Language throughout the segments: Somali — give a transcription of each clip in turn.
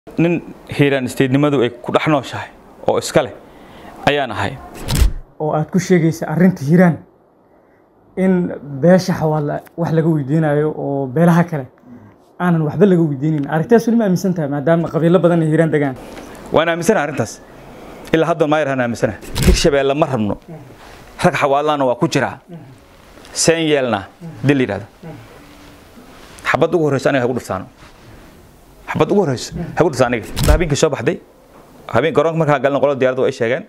nin hiiraan isteednimadu ay ku dhex nooshahay oo iska leh ayaan ahay oo aad ku sheegaysa arrinta hiiraan in beesha xawaalla wax laga weydiinayo oo beelaha kale aanan waxba laga weydiinin arrintaas weli ma aaminsan tahay maadaama qabiilo badan ay hiiraan degaan waan aaminsanaha arrintaas ilaa haddoon maayarhaan aaminsanaha hirshabeelle ma rabno rag xawaalaana waa ku jiraa seen yeelna dil la yidhahdo xabad ugu horreysa aniga hagu dhiftaano xabad ugu horreyso hagu dhifta aniga habeenkii soo baxday habeen garoonka markaa galna qolada diyaaradda ay sheegeen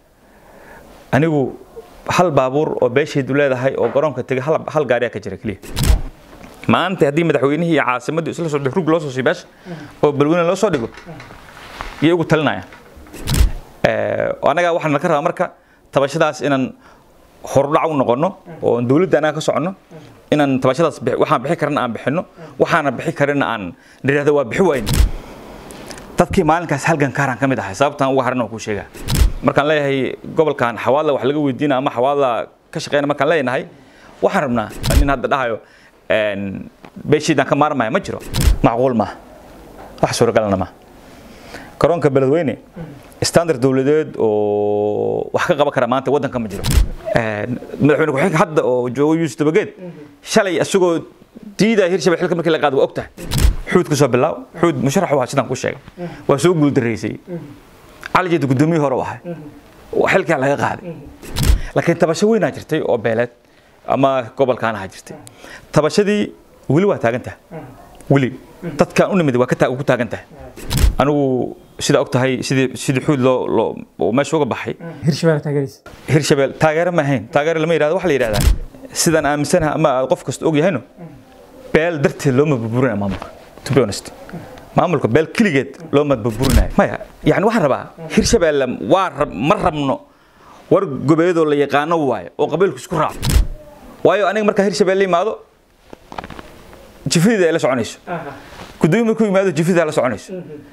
anigu hal baabuur oo beeshaydu leedahay oo garoonka tegay hal hal gaariyaa ka jira keliya maanta haddii madaxweynihii iyo caasimaddii isla soo rug loo soo sii beesha oo balweyne loo soo dhigo iyay ugu talinayaan annagaa waxaan ka rabaa marka tabashadaas inaan horudhac u noqono oo dowladda annaga ka soconno inaan tabashadaas waxaan bixi karana aan bixinno waxaana bixi karina aan nidhahdo waa bixi wayne dadkii maalinkaas halgan kaaraan ka mid ahay sababtaan uga haran oo kuu sheegaa markaan leeyahay gobolkan xawaadla wax laga weydiina ama xawaadla ka shaqeyna markaan leenahay waxaan rabnaa nin hadda dhahayo beeshiidaan ka maarmaya ma jiro macquul maaha wax suuragalna maaha garoonka beledweyne standard dowladeed oo wax ka qaban kara maanta waddanka ma jiro madaxweyne ku-xigeenka hadda oo joogo yuusuf dabageed shalay isagoo diidaya hirshabelle xilka markii la qaado waa og tahay xuud ka soo bilaaw xuud musharax waa sidaan ku sheegay waa soo guuldareysay cali jeeda guddoomiyihii hore u ahay xilkaa laga qaaday laakiin tabasho weynaa jirtay oo beeleed ama gobolkaan ahaa jirtay tabashadii weli waa taagan tahay weli dadkaan u nimid waa ku taagan tahay anigu sida og tahay sidii sidii xuud loo loo meesha uga baxay hirshabelle taageeraysa hirshabelle taageero ma ahayn taageero lama yidhahdo waxa la yidhahdaa sidaan aaminsanaha ama qof kasta og yahayno beel darteed looma burburinaya maamulka to be honest maamulka beel keligeed looma burburinayo maya yani waxaan rabaa hirshabelle waa ma rabno war gobeedoo la yaqaano waayo oo qabiilku isku raaco waayo aniga markaa hirshabelle imaado jifadida ay la soconayso gudoomiye markuu yimaado jifadida la soconayso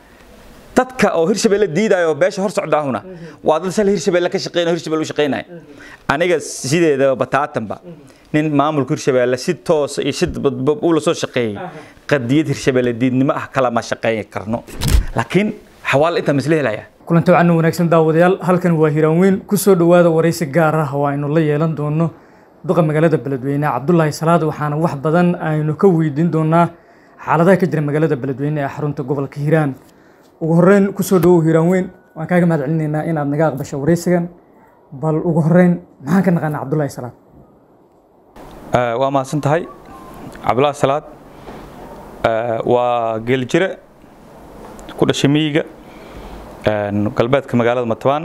dadka oo hirshabelle diidaayo oo beesha hor socda ahuna waa dad sal hirshabelle ka shaqeynaya hirshabelle u shaqeynaya aniga sideedaba bataatanba nin maamulka hirshabelle si toos iyo si uu la soo shaqeeyey qadiyad hirshabelle diidnimo ah kalama shaqeyn karno laakiin xawaal intaa misla helaya kulanti wacan wanaagsan daawadayaal halkan waa hiiraan weyn kusoo dhowaada waraysi gaar ah oo aynu la yeelan doono duqa magaalada beledweyne cabdulaahi salaad waxaana wax badan aynu ka weydiin doonaa xaaladaha ka jira magaalada beledweyne ee xarunta gobolka hiiraan ugu horeyn kusoo dhawow hiiraan weyn waan kaaga mahad celinaynaa inaad naga aqbasho waraysigan bal ugu horeyn maxaan ka naqaanaa cabdulaahi salaad waa mahadsan tahay cabdulaahi salaad waa geeljire ku dhashay miyiga galbeedka magaalada matabaan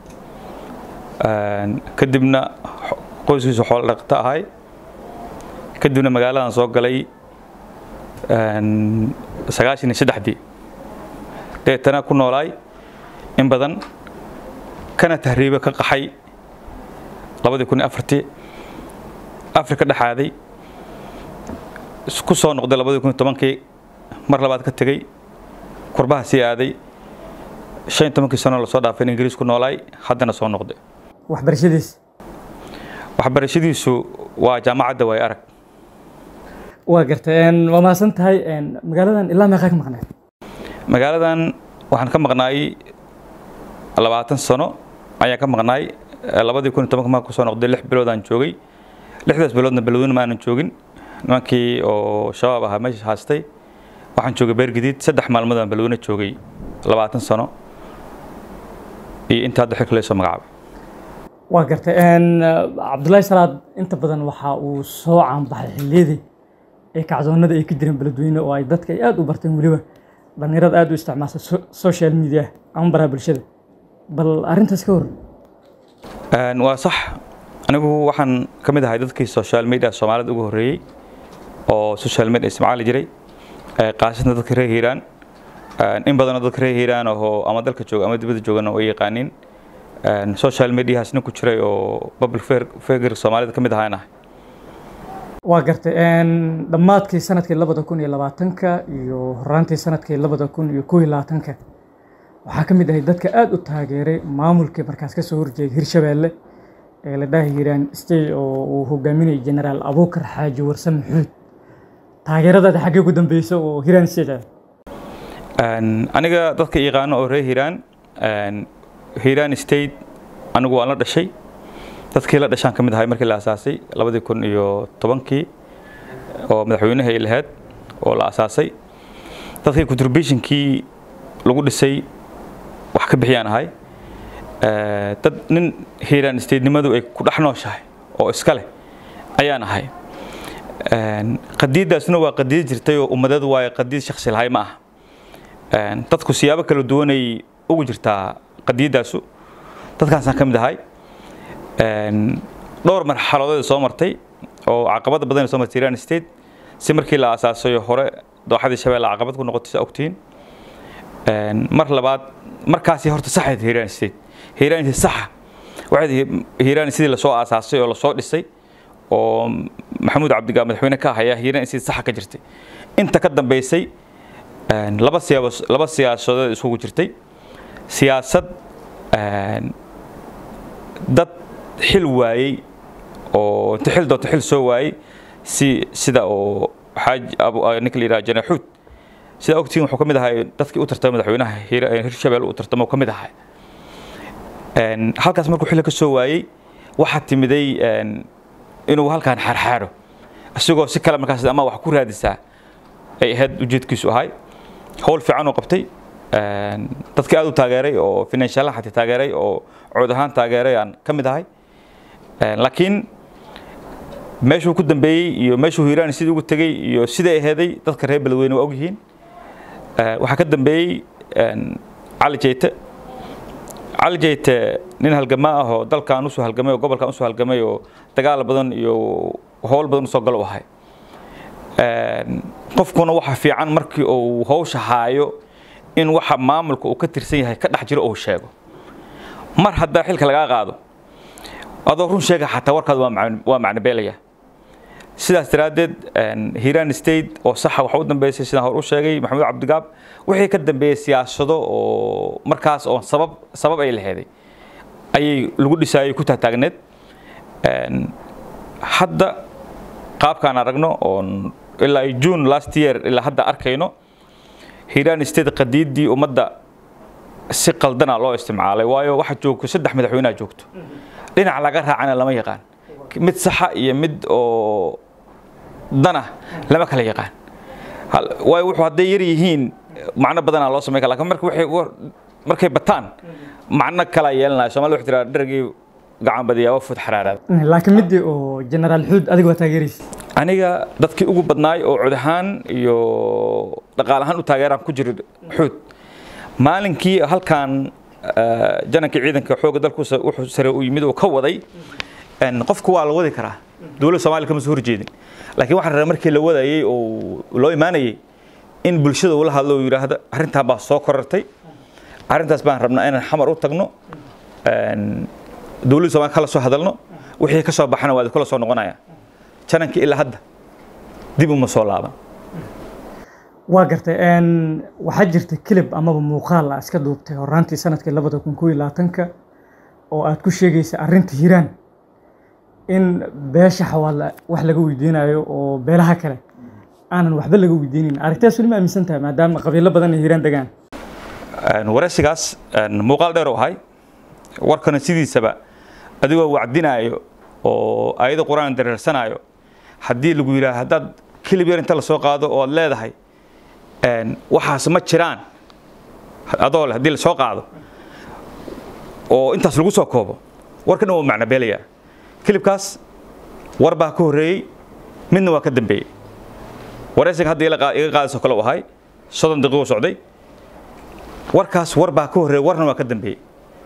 kadibna qoyskiisu xoolo dhaqato ahay kadibna magaaladan soo galay sagaashan iyo saddexdii deetana ku noolaay in badan kana tahriibe ka qaxay labadii kun iyo afartii afrika dhexaaday ku soo noqday labadii kun iyo tobankii mar labaad ka tegey kurbaha sii aaday shan iyo tobankii sano lasoo dhaafay in ingiriis ku noolaay haddana soo noqday waxbarashadiis waxbarashadiisu waa jaamacadda waay arag waa gartay waa mahadsan tahay magaaladan ilaa meeqaa ka maqneed magaaladan waxaan ka maqnaay labaatan sano ayaan ka maqnaay labadii kun iyo tobanka marka kusoo noqday lix biloodaan joogay lixdaas biloodna beledweyne ma aanan joogin nimankii oo shabaab ahaa meesha haastay waxaan joogay beergadiid saddex maalmood aan beledweyne joogay labaatan sano iyo inta hadda xilka laysoo magacaabay waa gartay cabdulaahi salaad inta badan waxa uu soo caanbaxay xilliyadii ee kacdoonada ay ka jireen beledweyne oo ay dadka ay aada u barteen weliba dhallinyarada aada u isticmaasha social media ama baraha bulshada bal arrintaas ka hor waa sax anigu waxaan ka mid ahay dadkii social media soomaalida ugu horreeyey oo social media isticmaali jiray qaasatna dadka reer hiiraan in badanoo dadka reer hiiraan oo ama dalka jooga ama dibadda joogana way yaqaaniin social mediahaas nin ku jiray oo public figure soomaalida ka mid ahaan ahay waa gartay dhammaadkii sanadkii labada kun iyo labaatanka iyo horaantii sanadkii labada kun iyo koo iyo labaatanka waxaa ka mid ahay dadka aada u taageeray maamulkii markaas ka soo horjeeday hirshabelle ee la dhaha hiiraan stay oo uu hogaaminayay generaal abuukar xaaji warsan maxuud taageeradaada xaggee ku dambeysa oo hiiraan state aniga dadka yaqaano oo reer hiiraan hiiraan state anigu waan la dhashay dadkii la dhashaan ka mid ahay markii la asaasay labadii kun iyo tobankii oo madaxweynaha ay lahayd oo la asaasay dadkii contributionkii lagu dhisay wax ka bixiyaan ahay dad nin hiiraan statenimadu ay ku dhex nooshahay oo iska leh ayaan ahay qadiiddaasna waa qadiid jirtay oo ummadadu waayo qadiid shaksi lahay ma aha dadku siyaabo kala duwanay ugu jirtaa qadiiddaasu dadkaasaan ka mid ahay dhowr marxaladood soo martay oo caqabada badan soo martay Iran State si markii la aasaasayo hore dooxadii shabeelle caqabad ku noqotay sa ogtiin mar labaad markaasi horta saxayd Iran State Iran State saxa waxay Iran sidii la soo aasaasay oo la soo dhisay oo maxamuud cabdigaa madaxweyne ka haya Iran State saxa ka jirtay inta ka dambeysay laba siyaabo laba siyaasadood isugu jirtay siyaasad dad xil waayey oo inta xil doonta xil soo waayey si sida oo xaaj ninka la yidhaha janaxuud sida ogtiin wuxuu ka mid ahay dadkii u tartamay madaxweynaha hirshabelle uu tartamo ka mid ahay halkaas markuu xilli ka soo waayey waxaa timiday inuu halkaan xaarxaaro isagoo si kale markaas ama wax ku raadisaa ay ahayd ujeedkiisu ahay howl fiican oo qabtay dadkii aad u taageeray oo financial xataa taageeray oo cod ahaan taageeray aan ka mid ahay laakiin meeshuu ku dambeeyey iyo meeshuu hiiraan sidii ugu tegey iyo siday aheeday dadka reer beledweyne waa ogyihiin waxaa ka dambeeyey cali jeyte cali jeyte nin halgamaa ah oo dalkan usoo halgamay oo gobolkan usoo halgamay oo dagaal badan iyo howl badan usoo galo u ahay qofkuna waxa fiican markii uu hawsha haayo in waxa maamulka uu ka tirsan yahay ka dhex jiro uu sheego mar haddaa xilka lagaa qaado adoo run sheega xataa warkaad waa macnobeelaya sidaas daraaddeed hiiraan state oo saxa waxa u dambeysay sidaan hor u sheegay maxamuud cabdigaab wixii ka dambeeyey siyaasado oo markaas oo sabab sabab ay laheeday ayay lagu dhisaayay ku taagtaagneed hadda qaabkaan aragno oon ilaa june last year ilaa hadda arkayno hiiraan state qadiidii ummadda si qaldana loo isticmaalay waayo waxa joogto saddex madaxweynaha joogto dhinac laga raacana lama yaqaan mid saxa iyo mid oo dana lama kala yaqaan waayo wuxuu hadday yar yihiin macno badanaa loo samayn kara lakin marka waxay markay bataan macno kala yeelanaya soomaalida waxay tiraa dhargii gacan badiyaa waa fud xaraaraada laakiin midii oo generaal xuud adiga waa taageeraysa aniga dadkii ugu badnaay oo cod ahaan iyo dhaqaal ahaan u taageeraan ku jira xuud maalinkii halkan janankii ciidanka xoogga dalku wuxuu sare u yimid oo ka waday qofku waa la wadi karaa dowladda soomaaliya kama soo horjeedin laakiin waxaan rabaa markii la wadayay oo loo imaanayay in bulshada ula hadlo oo yidhaahdo arrintaa baa soo korartay arrintaas baan rabnaa inaan xamar u tagno dowladda soomaaliya kala soo hadalno wixii ka soo baxana waa kula soo noqonaya janankii ilaa hadda dib uma soo laaban waa gartay waxaa jirta kilib amaba muuqaal a iska duubtay horaantii sanadkii labada kun koo iyo labaatanka oo aad ku sheegaysa arrinta hiiraan in beesha xawaala wax laga weydiinayo oo beelaha kale aanan waxba laga weydiinin arrintaas weli ma aaminsan tahay maadaama qabiilo badan ay hiiraan degaan waraysigaas muuqaal dheer oo ahay warkana sidiisaba adigoo wacdinaayo oo ayado qur-aan dareersanaayo haddii lagu yidhaah haddaad kilib yar inta lasoo qaado oo aad leedahay waxaas ma jiraan adoo leh haddii lasoo qaado oo intaas lagu soo koobo warka dhan waa macno beelayaa kilibkaas war baa ka horreeyey midna waa ka dambeeyey waraysiga hadda iga qaadayso kale u ahay soddon daqiiqo socday warkaas war baa ka horreeyey warna waa ka dambeeyey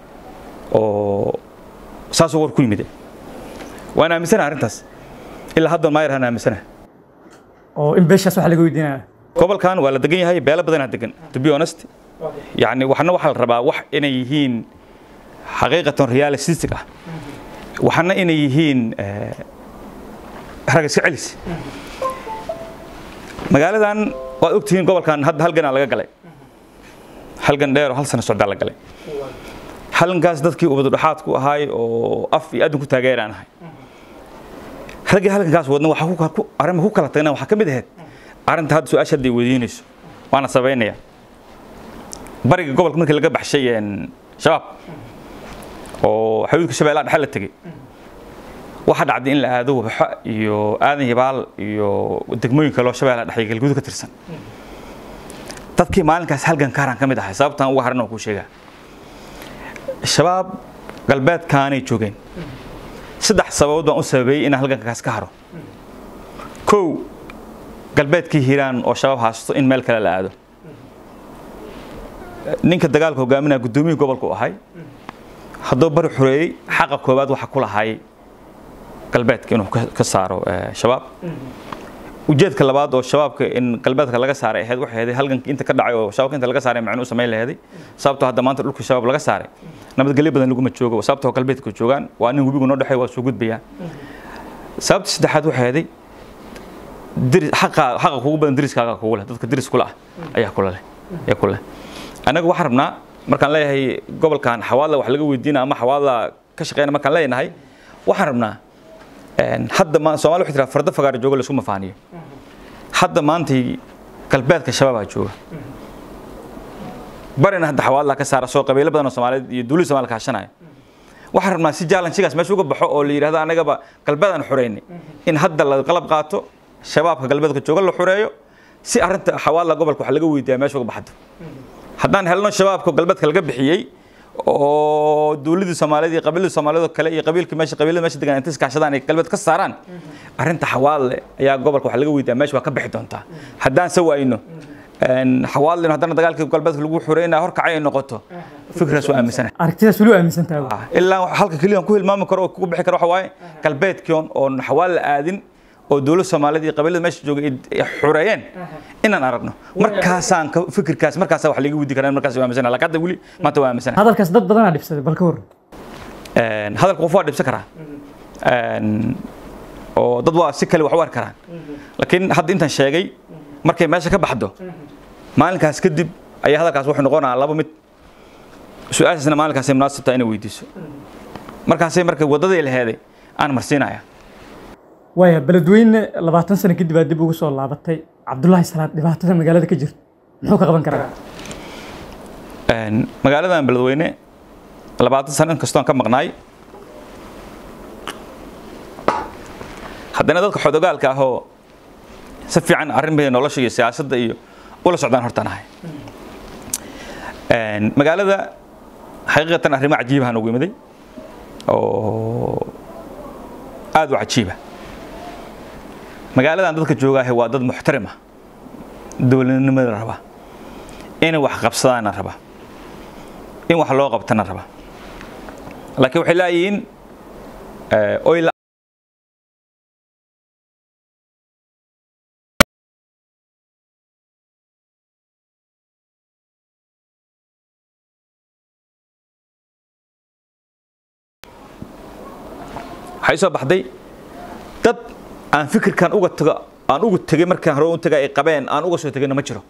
oo saasuu war ku yimid waan aaminsanaha arrintaas ilaa hadda maayarhaan aaminsanaha oo in beeshaas wax laga weydiinayo gobolkan waa la degan yahay beelo badanaa degan to be honest yani waxna waxaa la rabaa wax inay yihiin xaqiiqatan realistic ah waxna inay yihiin rag iska celis magaaladan waad ogtihiin gobolkan hadda halganaa laga galay halgan dheer oo hal sano socdaa la galay halgankaas dadkii ubadudhaxaad ku ahaay oo af iyo adin ku taageeraan ahay raggii halgankaas wadna waxaa arrima ku kala tagna waxaa ka mid ahayd arrinta hadda su-aasha hadda ay weydiinayso waana sabaynaya bariga gobolka markii laga baxshay shabaab oo xaduudka shabeellaha dhexe la tegey waxaa dhacday in la aado wabaxo iyo aadan yabaal iyo degmooyin kaloo shabeellaha dhexe iyo galguud ka tirsan dadkii maalinkaas halgan kaaraan ka mid ahay sababtaan uga haran oo kuu sheegaa shabaab galbeedkaanay joogeen saddex sababood baan u sababeeyey inaan halgankaas ka haro kow galbeedkii hiiraan oo shabaab haasto in meel kale la aado ninka dagaalka hogaaminaya guddoomiyihii gobolka u ahay hadduu bari xureeyey xaqa koowaad waxa ku lahay galbeedka inuu ka saaro shabaab ujeedka labaad oo shabaabka in galbeedka laga saaray ahayd waxay ahayd halganka inta ka dhacay oo shabaabka inta laga saaray macnuu samayn laheeday sababtoo hadda maanta dhulka shabaab laga saaray nabadgelyo badan laguma joogo sababtoo galbeedka joogaan waa nin webigu noo dhexey waa soo gudbayaan sababta saddexaad waxay ahayd diris xaqa xaqa kugu badan diriskaaga kugu leh dadka diris kula ah ayaa kula leh ayaa kula leh anaga waxaan rabnaa markaan leeyahay gobolkan xawaadla wax laga weydiina ama xawaadla ka shaqeyna markaan leenahay waxaan rabnaa hadda ma Soomaali waxay tiraa farda fagaar jooga la isku mafaaniyo hadda maantay galbeedka shabaabaa jooga barina hadda xawaadla ka saara soo qabiilo badan oo Soomaaliyeed iyo dawladda Soomaaliya kaashanaya waxaan rabnaa si jaalansigaas meesha uga baxo oo la yiraahdo anagaba galbeedan xureynay in hadda la qalab qaato shabaabka galbeedka jooga la xureeyo si arinta xawaadla gobolka wax laga weydiiyaa meesha uga baxdo haddaan helno shabaabka galbeedka laga bixiyey oo dawladii Soomaaliyeed iyo qabiilada Soomaaliyeed kale iyo qabiilka meesha qabiilada meesha degan inta iskaashadaan ay galbeed ka saaraan arinta xawaadle ayaa gobolka wax laga weydiiyaa meesha waa ka bixi doontaa haddaan sawayno een xawaadle haddana dagaalka galbeedka lagu xureynaa hor kacay noqoto fikraas waa aaminsanahay aragtidaas weli aaminsan tahay ilaa halka kaliya ku hilmaami karo oo ku bixi karo waxa waaye galbeedkion oo xawaadle aadin oo dawladda Soomaaliyeed iyo qabiilada meesha jooga ay xureeyeen inaan aragno markaasaan fikirkaas markaas wax laga weydiin karaa markaas waa aaminsanaa laakiin hadda wali maanta waa aaminsanaa hadalkaas dad badan aa dhibsaday bal ka hor een hadalka qof waa dhibsan karaa een oo dad waa si kale wax u arki karaan laakiin hadda intaan sheegay markay meesha ka baxdo maalinkaas kadib ayaa hadalkaas wuxuu noqonayaa laba mid su-aashaasna maalinkaasay munaasib tahay inay weydiiso markaasay marka waddadii la heeday aan marsiinaya waaya beledweyne labaatan sano kadib aad dib ugu soo laabatay cabdullaahi salaad dhibaatada magaalada ka jirta muxuu ka qaban karaa magaaladan beledweyne labaatan sano inkastoon ka maqnaay haddana dadka xodogaalka ah oo si fiican arrimada nolosha iyo siyaasadda iyo ula socdaan hortaan ahay magaalada xaqiiqatan arrimo cajiibahan ugu imiday oo aad u cajiiba magaaladan dadka joogaahe waa dad muxtarima dowladnimada raba inay wax qabsadaana raba in wax loo qabtana raba laakiin waxay laayihiin oy waxay soo baxday dad aan fikirkan uga tago aan uga tegay markaan hore u tagay ay qabeen aan uga soo tegayna ma jiro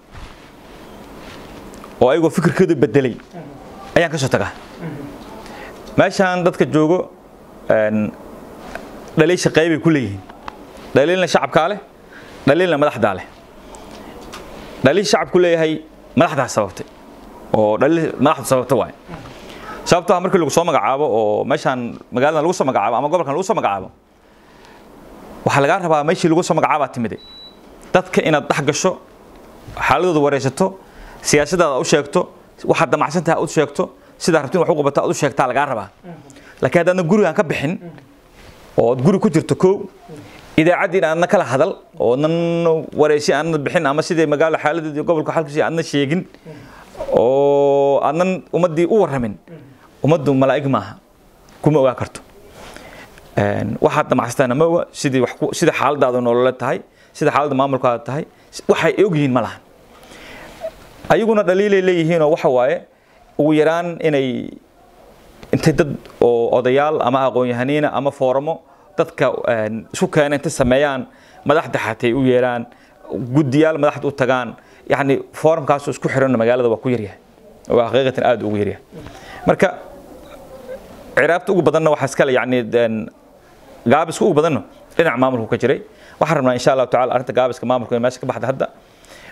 oo ayagoo fikirkooda bedelay ayaan ka soo tagaa meeshaan dadka joogo dhaliisha qaybay ku leeyihiin dhaliilna shacabkaa leh dhaliilna madaxdaa leh dhaliil shacabku leeyahay madaxdaa sababtay oo dhaliil madaxdu sababta waaye sababtoo ah markii lagu soo magacaabo oo meeshaan magaaladan lagu soo magacaabo ama gobolkan lagu soo magacaabo waxaa lagaa rabaa meeshii lagu soo magacaabaa timiday dadka inaad dhex gasho xaaladooda wareysato siyaasadaada u sheegto waxaad damacsantaha u sheegto sidaa rabtin wax u qabato aad u sheegtaa lagaa rabaa laakiin haddaadna gurigaan ka bixin oo aad guri ku jirto kow idaacaddii aadna kala hadal oo adnan wareysi aadna bixin ama sidii magaalo xaaladeeda iyo gobolka xalkiisa aadna sheegin oo aadnan ummaddii u warramin ummaddu malaa'ig maaha kuma ogaa karto waxaad damacsataan ma oga sidii wax sida xaaladaadu nolole tahay sida xaaladda maamulkaada tahay waxay og yihiin ma lahan ayaguna dhaliilay leeyihiin oo waxa waaye ugu yaraan inay intay dad oo odayaal ama aqoon-yahaniina ama fooramo dadka isku keena intay sameeyaan madaxda xatay u yeeraan guddiyaal madaxda u tagaan yacni foorumkaasoo isku xiran magaalada waa ku yaryahay waa xaqiiqatan aad ugu yaryahay marka ciraabta ugu badanna waxaa iskale yacni gaabiska ugu badanno dhinaca maamulku ka jiray waxaan rabnaa insha allahu tacala arrinta gaabiska maamulka in meesha ka baxda hadda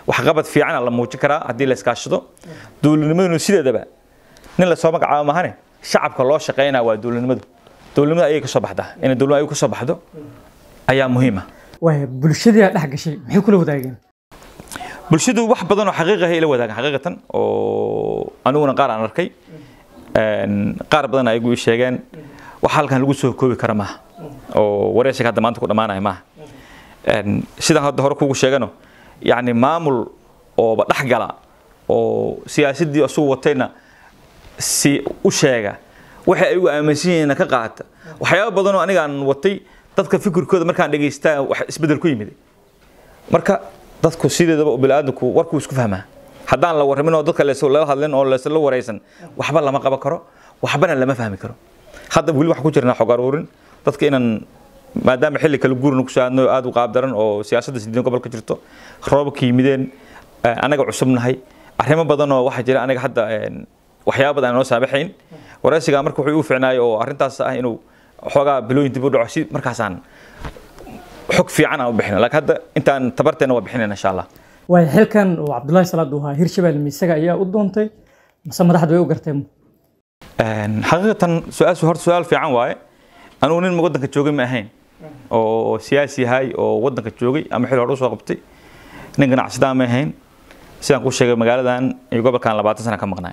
waxqabad fiicana la muujin karaa haddii la iskaashado dowladnimaduna sideedaba nin lasoo magacaabo mahane shacabka loo shaqeynaa waa dowladnimadu dowladnimada ayay kasoo baxdaa inay dowladnimada ay kasoo baxdo ayaa muhiima waaya bulshadii aa dhex gashay maxay kula wadaageen bulshadu wax badan oo xaqiiq ah ay la wadaagaan xaqiiqatan oo aniguna qaar aan arkay qaar badan ay igu sheegeen wax halkan lagu soo koobi kara maaha oo wareysiga hadda maanta ku dhammaanaya maaha sidaan hadda hore kugu sheegano yacni maamul ooba dhex gala oo siyaasadii asugu watayna si u sheega waxa ay ugu aaminsan yihiin ka qaata waxyaabo badan oo aniga aan watay dadka fikirkooda markaan dhegaystaa wax isbedel ku yimid marka dadku sideedaba bini'aadamku warkuu isku fahmaa haddaan la warramin oo dadka lala hadlin oo lasla waraysan waxba lama qaban karo waxbana lama fahmi karo hadda weli waxaan ku jirnaa xog aruurin dadka inaan maadaama xilli kala guurna ku saadno aada u qaabdaran oo siyaasadda sideed gobol ka jirto roobabka yimideen anaga cusubnahay arrimo badan oo waxaa jira aniga hadda waxyaaba badan aan noo saabaxayn waraysigaa marka wuxuu igu ficnaayay oo arrintaas ah inuu xoogaa bilooyin dib u dhaco si markaasaan xog fiican aan u bixina laakiin hadda intaan tabarteena waa bixinayna insha allah waaya xilkan oo cabdullaahi salaad uu ahaa hirshabelle misaga ayaa u doontay mase madaxdu way u garteen xaqiiqatan su-aashu horta su-aal fiican waaye anugu nin waddanka joogay ma ahayn oo siyaasi yahay oo waddanka joogay ama xil hore usoo qabtay nin ganacsadaa ma ahayn sidaan ku sheegay magaaladan iyo gobolkan labaatan sana ka maqnaay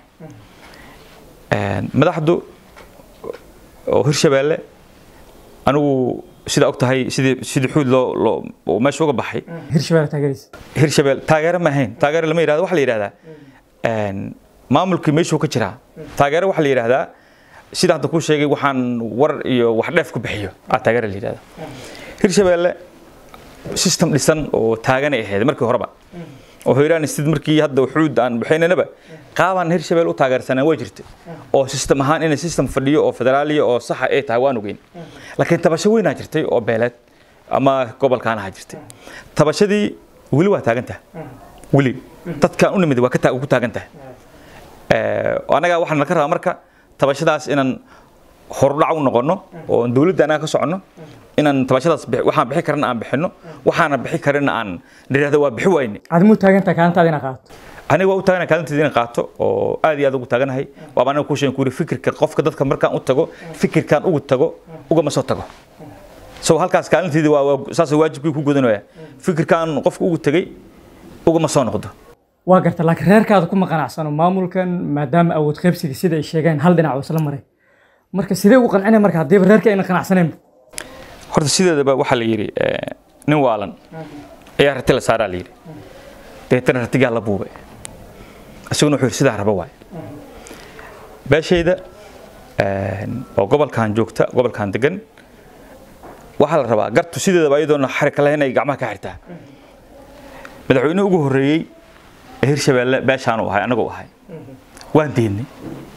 madaxdu oo hirshabeelle anigu sidaa og tahay sidii sidii xuud loo loo meesha uga baxay hirshabelle taageeraysa hirshabelle taageero ma ahayn taageero lama yidhahdo waxa la yidhahdaa maamulkii meeshuu ka jiraa taageero waxaa la yidhahdaa sida hadda kuu sheegay waxaan war iyo wax dheef ku bixiyo aa taageero la yidhahdaa hirshabelle system dhisan oo taaganay ahayd markii horeba oo hoyraan sid markii hadda xuud aan bixinaynaba qaabaan hirshabelle u taageersanaa waa jirta oo system ahaan inay system fadhiyo oo federaaliya oo saxa ay tahay waan ogeyn laakiin tabasho weynaa jirtay oo beeleed ama gobolkaan ahaa jirtay tabashadii weli waa taagan tahay weli dadkaan u nimid waa ku taagan tahay anagaa waxaan naka rabaa marka tabashadaas inaan horudhac u noqono oo dowladda anaga ka soconno inaan tabashadaas waxaan bixi karana aan bixino waxaana bixi karina aan nidhahdo waa bixi wayne adimuu taagantaha kaalintaada inaad qaato aniga waa u taaganahay kaalinteeda inaan qaato oo aad iyo aad ugu taaganahay waaba aniga kuu sheegen ku yiri fikirka qofka dadka markaan u tago fikirkaan ugu tago ugama soo tago so halkaas kaalinteedii waa saas waajibkii ku gudanaya fikirkaan qofka ugu tegay ugama soo noqdo waa garta laakiin reerkaada kuma qanacsano maamulkan maadaama awood qaybsiga sida ay sheegeen hal dhinac oo isla maray marka sidee ugu qancinay marka haddiiba reerka ayna qanacsaneen horta sideedaba waxaa la yidhi nin waalan ayaa rati la saaraa la yidhi deetana ratigaa la buubay isaguna wuxuu yidhi sidaa raba waay beeshayda oo gobolkan joogta gobolkan degan waxaa la rabaa gartu sideedaba iyadoona xarika lahayn ay gacmaha ka xirtaa madaxweynuhu ugu horreeyey ee hirshabeelle beeshaanu ahay anagu ahay waan diidnay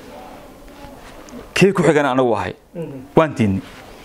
kii ku xigana anagu ahay waan diidnay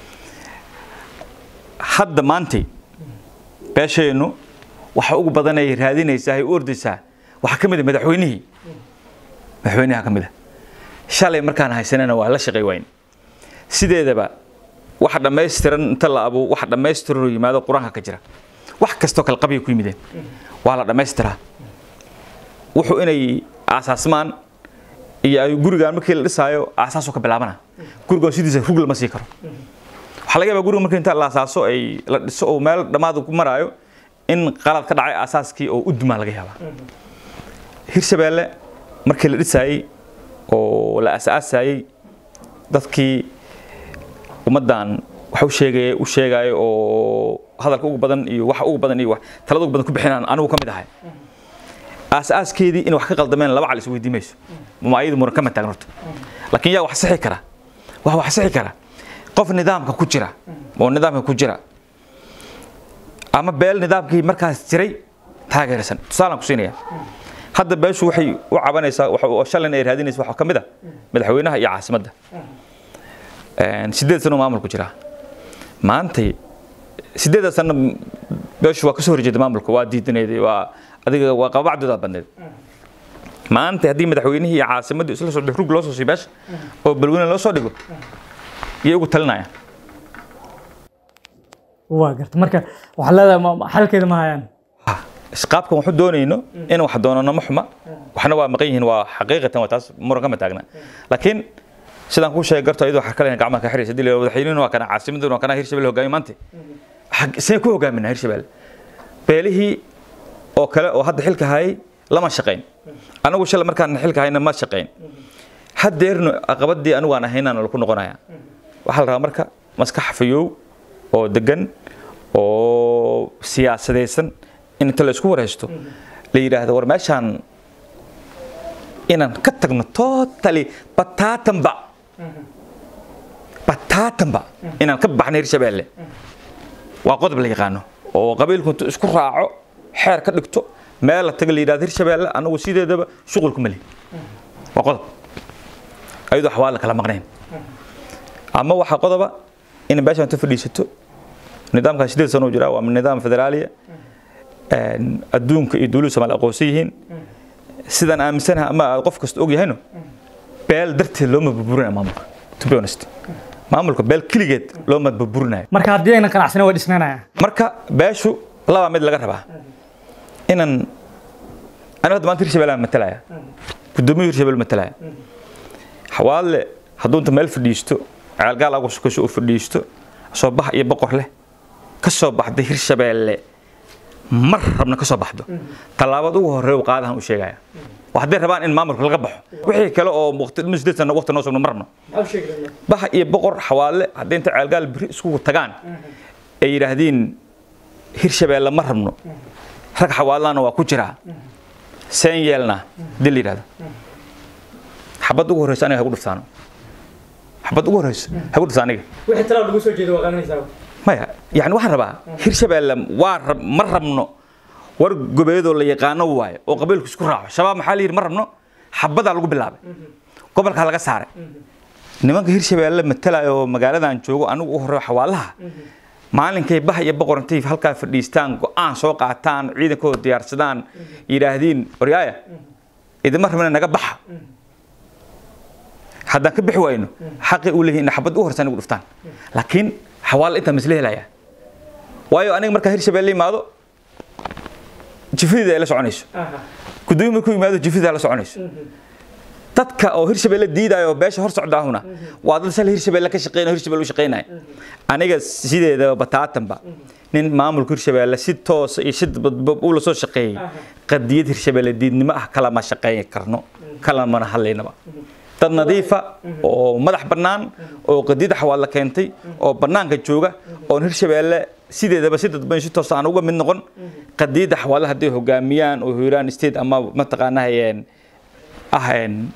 hadda maantay beeshaynu waxa ugu badan ay raadinaysaa ay u ordaysaa waxaa ka mid a madaxweynihii madaxweynaha ka mid a shalay markaan haysanana waa la shaqay wayn sideedaba waxa dhammaystiran inta la abo waxa dhammaystiran oo yimaado qur-aanka ka jira wax kastoo kale qabya ku yimideen waa la dhammaystiraa wuxuu inay aasaasmaan iyo ay gurigaan markii la dhisaayo aasaasoo ka bilaabana gurigoon sidiisa rug lama sii karo waxaa laga yaabaa guriga markii inta la asaaso ay la dhiso oo meel dhammaad ku maraayo in qalad ka dhacay asaaskii oo u dumaa laga yaabaa hirshabeelle markii la dhisaayey oo la asaasayey dadkii ummaddan wax u sheegaya u sheegaayo oo hadalka ugu badan iyo waxa ugu badan iyo talada ugu badan ku bixinaan anigu ka mid ahay aas-aaskeedii in wax ka qaldameen laba cal isweydiin mayso ma ayadu muran kama taagn horta laakiin yaa wax sixi kara wax wax sixi kara qof nidaamka ku jira oo nidaamka ku jira ama beel nidaamkii markaas jiray taageersan tusaalaan ku siinaya hadda beeshu waxay u cabanaysaa oo shalan ay raadinaysa waxaa ka mid a madaxweynaha iyo caasimadda sideed sano maamulku jira maantay sideeda sano beeshu waa kasoo horjeeda maamulka waa diidaneed waa adiga waa qabacdooda badneed maanta haddii madaxweynihii iyo caasimaddii isla socdo rug loo soo sii beesha oo balweyne loo soo dhigo iyay ugu talinayaan waa garta marka waxaa leedahay xalkeeda ma hayaan qaabkan waxu doonayno in wax doonano ma xuma waxna waa maqan yihiin waa xaqiiqatan waa taas muran kama taagna laakiin sidaan kuu sheegay garto iyadoo waxaa kale gacmaha ka xiraysa hadii la yidhahdo madaxweynuhuna waa kana caasimaduna waa kana hirshabelle hogaamiye maanta see ku hogaaminaa hirshabelle beelihii oo kale oo hadda xilka hayay lama shaqayn anagu shalay markaan xilka hayna ma shaqayn haddeerno aqabadii anigu aan ahaynaan laku noqonaya waxaa la rabaa marka maskax fayow oo degan oo siyaasadaysan in inta la isku waraysto la yidhaahdo war meeshaan inaan ka tagno totally bataatanba bataatanba inaan ka baxno hirshabelle waa qodob la yaqaano oo qabiilku intuu isku raaco xeer ka dhigto meel la taga la yidhahdo hirshabelle anagu sideedaba shuqulku ma lihi waa qodob ayadoo xawaala kala maqnayn ama waxaa qodoba in meeshaan inta fadhiisato nidaamkan sideed sano jira waa nidaam federaaliya adduunka iyo dowladda soomaaliya aqoonsan yihiin sidaan aaminsanaha ama qof kasta og yahayno beel darteed looma burburinaya maamulka to be honest maamulka beel keligeed looma burburinayo marka haddii aynan qanacsana waa dhisnaanaya marka beeshu laba mid laga rabaa inaan aniga hadda maanta hirshabelle aan matalaya guddoomiye hirshabelle matalaya xawaale hadduu inta meel fadhiisto ceelgaal agu sukasho uu fadhiisto soo bax iyo boqor leh ka soo baxday hirshabelle mar rabna ka soo baxdo tallaabad ugu horreeya uu qaadahan u sheegaya waa hadday rabaan in maamulka laga baxo wixii kale oo waqti sideed sano waqti noo sugno ma rabno bax iyo boqor xawaale haddii inta ceelgaal biri iskugu tagaan ay yidhaahdiin hirshabelle ma rabno rag xawaalana waa ku jiraa seen yeelna hadii la yidhahdo xabad ugu horreysa aniga hagu dhiftaano xabad ugu horreysa hagu dhifta aniga wixii talaab lagu soo jeedo waa qaadanaysaa maya yani waxaan rabaa hirshabelle waa ma rabno war gobeedoo la yaqaano waayo oo qabiilku isku raaco shabaab maxaa la yidhi ma rabno xabadaa lagu bilaabay gobolkaa laga saaray nimanka hirshabelle matalaya oo magaaladan joogo anigu u horreeyo xawaalaha maalinkay bah iyo boqor intay halkaa fadhiistaan go-aan soo qaataan ciidankooda diyaarsadaan yidhaahdiin waryaaya idima rabna naga baxa haddaan ka bixi wayno xaqi uu leeyahay in xabad u horsan ugu dhuftaan laakiin xawaal inta misle helaya waayo aniga markaa hirshabelle imaado jifidida ay la soconayso gudoomiye markuu yimaado jifidida la soconayso dadka oo hirshabelle diidaya oo beesha hor socdaahuna waa dad sal hirshabelle ka shaqeynaya hirshabelle u shaqeynaya aniga sideedaba bataatanba nin maamulka hirshabelle si toosa iyo si dadba uu la soo shaqeeyey qadiyad hirshabelle diidnimo ah kalama shaqeyn karno kalamana hadlaynaba dad nadiifa oo madax bannaan oo qadiyada xawaalla keentay oo bannaanka jooga oon hirshabelle sideedaba si dadban si toos aan uga mid noqon qadiyada xawaalla hadday hogaamiyaan oo hiiraan state ama mataqaanaa ah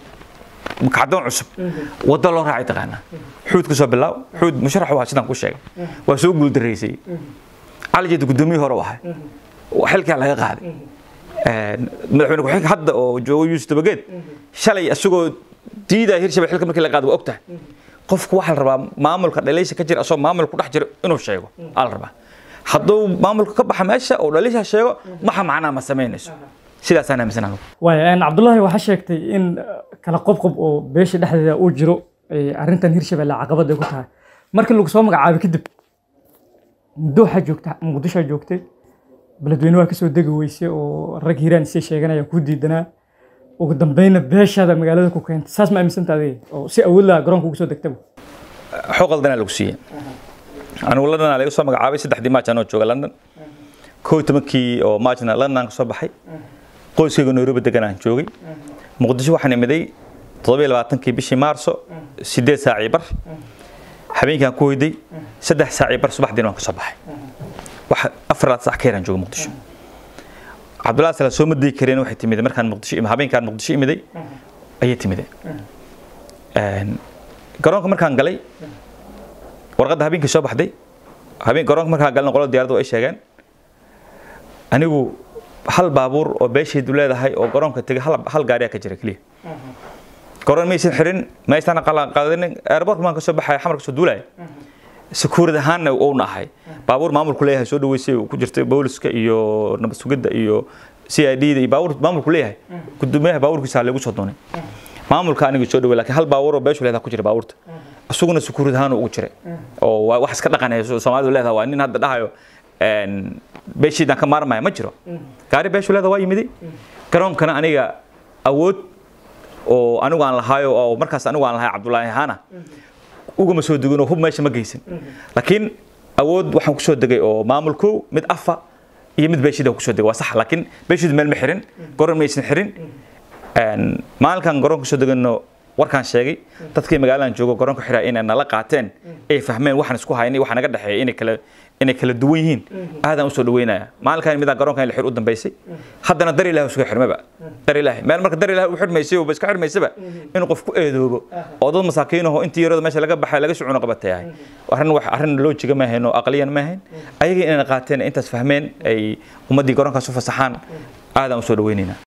kacdoon cusub waddo loo raacay taqaanaa xuud ka soo bilaaw xuud musharax waa sidaan ku sheegay waa soo guuldareysay cali jeeda guddoomiye hore u ahay xilkaa laga qaaday madaxweyne ku-xigeenka hadda oo joogo yuusuf dabageed shalay isagoo diidaya hirshabelle xilka markii la qaado waa og tahay qofku waxaa la rabaa maamulka dhaliisha ka jira asoo maamulka ku dhex jira inuu sheego aa la rabaa hadduu maamulka ka baxa meesha oo dhaliisha sheego maxa macnaa ma samaynayso sidaasaan aaminsan anugu waaya cabdullaahi waxaa sheegtay in kala qobqob oo beesha dhexdeeda uu jiro arrintan hirshabelle caqabad ay ku tahay markii lagu soo magacaabay kadib muddo waxaa joogta muqdishoa joogtay beledweyne waa kasoo degi weysay oo rag hiiraan isay sheeganaya ku diidanaa ugu dambeynna beeshaada magaalada ku keentay saas ma aaminsanta adiga oo si awood laha garoonka ugu soo degtaba xoo qaldanaa lagu siiyey anigu london laga soo magacaabay saddexdii maaj anoo jooga london koo tobankii oo maajna london ka soo baxay qoyskayga nairobi degan aan joogay muqdisho waxaan imiday toddobiyo labaatankii bishii maarso sideed saacii bar habeenkaan ku hoyday saddex saacii bar subaxdiina waan ka soo baxay wax afar laad sac ka yaraan jooga muqdisho cabdullahi sala soo madii kareen waxay timid markaan muqdisho habeenkaan muqdisho imiday ayay timide garoonka markaan galay warqadda habeenkii soo baxday habeen garoonka markaan galna qolada diyaaradda ay sheegeen anigu hal baabuur oo beeshaydu leedahay oo garoonka tegay hal gaariyaa ka jira keliya garoon maysan xirin maysan qaadanin airport maan ka soo baxaya xamar ka soo duulaya sakuurad ahaanna uuna ahay baabuur maamulku leeyahay soo dhaweysay ku jirtay booliska iyo nabad sugidda iyo c i d da iyo baabuur maamulku leeyahay gudoomiyaha baabuurkiisa lagu soo doonay maamulka aniga soo dhawey laakiin hal baabuur oo beeshu leedahay ku jira baabuurta isaguna sakuurad ahaan ugu jiray oo waa wax iska dhaqanaya soomaalidu leedahay waa nin hadda dhahayo beeshiidaan ka maarmaya ma jiro gaari beeshu leeda waa yimiday garoonkana aniga awood oo anigu aan lahaayo oo markaas anigu aan lahay cabdulaahi ahaana ugama soo degin oo hub meesha ma geysan laakiin awood waxaan kusoo degay oo maamulkow mid afa iyo mid beeshida kusoo degay waa sax laakiin beeshidu meel ma xirin goron maysan xirin maalinkan garoonka kusoo degano warkaan sheegay dadkii magaaladan joogo garoonka xiraa inay nala qaateen ay fahmeen waxaan isku haynay waxa naga dhexeeya inay kala inay kala duwan yihiin aadaan usoo dhaweynaya maalinkan midaa garoonkan in la xir u dambaysay haddana dar ilahi isuga xirmaba dar ilaahi meel marka dar ilahi u xirmaysay ba iska xirmaysaba inuu qof ku eedoobo oo dad masaakiinaho intii yarada meesha laga baxay laga socono qabatayahay arrin wax arrin loojiga ma ahayn oo aqliyan ma ahayn ayaga inayna qaateen intaas fahmeen ay ummaddii garoonkaas u fasaxaan aadaan usoo dhaweynaynaa